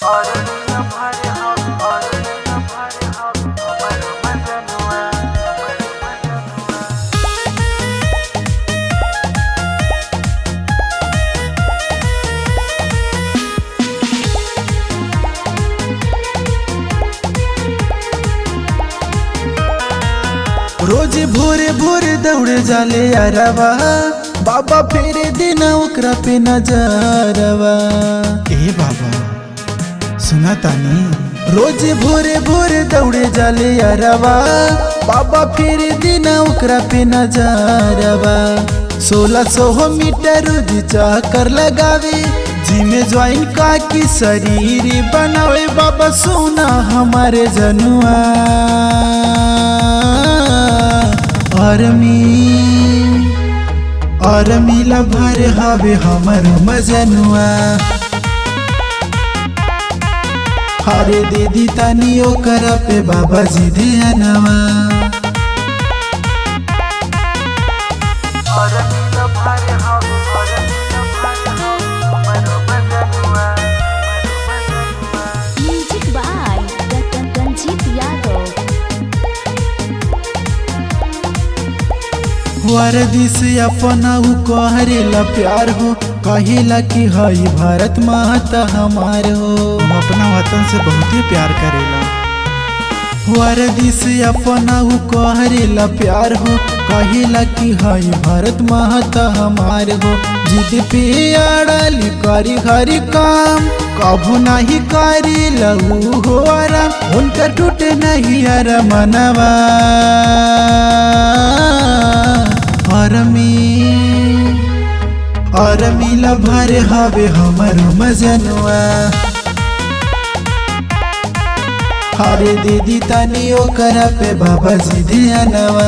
रोज भोरे भोरे दौड़े जाले यारवा बाबा फेरे देना ओकरा पे नजरवा ए बाबा सुना तानी रोज भोरे भोरे दौड़े जाले यारवा बाबा फेरे देना ओकरा पे नजरवा सोलह सौ मीटर रोज चक्कर लगावे जिमे ज्वाइन का की शरीर बनावे बाबा सोना हमारे जनुआ आर्मी आर्मी भर हवे हमर मजनुआ हरे दीदी तनी ओकर पे बाबा जी ध्यानवा म्यूजिक बाय रंजीत यादव वर्दी से अपना उ कहरेला प्यार हो कहेला कि हई भारत माता हमार हो हम अपना वतन से बहुते प्यार करेला वर्दी से अपना उ कहरेला प्यार हो कहेला कि हई भारत माता हमार हो जिद पे अड़ली करी हरी काम कभू नहीं करी लहू हो आराम उनका टूटे नहीं अर मनवा आर्मी आर्मी भर हवे हमर मजनुआ हरे दीदी तनी ओकर पे बाबा जी ध्यानवा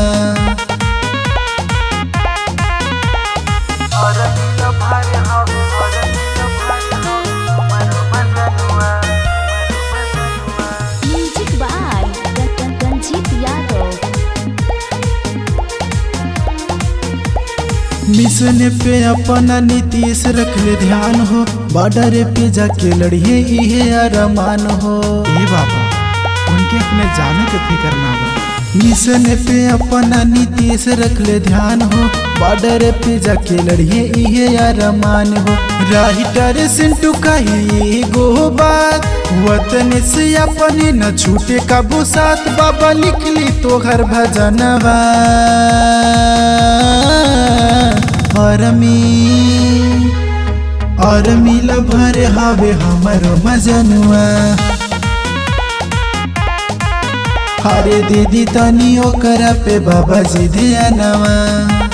music by Ranjeet Yadav mission पे अपना नीतीश रखले ध्यान हो बॉर्डर पे जाके लड़िए इहे अरमान हो ए बाबा उनके अपने जाने के फिक्र ना बा मिशन पे अपना नीतीश रखले ध्यान हो बॉर्डर पे जाके लड़िए इहे अरमान हो राइटर सिंटू कही गो बात वतन से अपने न छूटे कबू साथ बाबा लिख ली तो घर भजनवा आर्मी आर्मी भर हवे हमर मजनुआ हरे दीदी तनी ओकर पे बाबा जी ध्यानवा